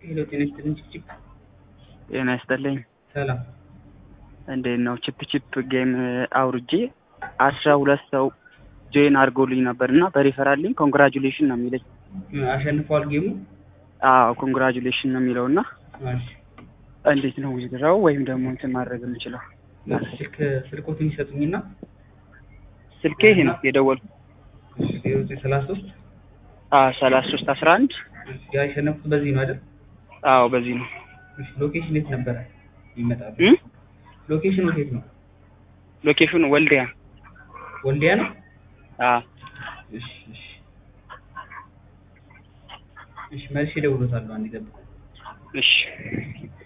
ሄሎ ጤና ይስጥልኝ ችፕ ጤና ይስጥልኝ። ሰላም እንዴት ነው? ቺፕ ቺፕ ጌም አውርጄ አስራ ሁለት ሰው ጆይን አድርጎልኝ ነበር እና በሪፈራል ሊንክ ኮንግራጁሌሽን ነው የሚለኝ። አሸንፈዋል ጌሙ አዎ ኮንግራጁሌሽን ነው የሚለው እና እሺ እንዴት ነው ዊዝድራው ወይም ደግሞ እንትን ማድረግ የምችለው? ስልክ ስልኮትን ይሰጡኝና ስልኬ ይሄ ነው የደወልኩት። ዜሮ ዘጠኝ ሰላሳ ሶስት ሰላሳ ሶስት አስራ አንድ ያሸነፍኩት በዚህ ነው አይደል? አዎ በዚህ ነው። እሺ ሎኬሽን የት ነበረ ይመጣሉ? እም? ሎኬሽኑ የት ነው? ሎኬሽኑ ወልዲያ። ወልዲያ ነው? አዎ እሺ እሺ እሺ መልሼ እደውልዎታለሁ። አንዴ ጠብቁ። እሺ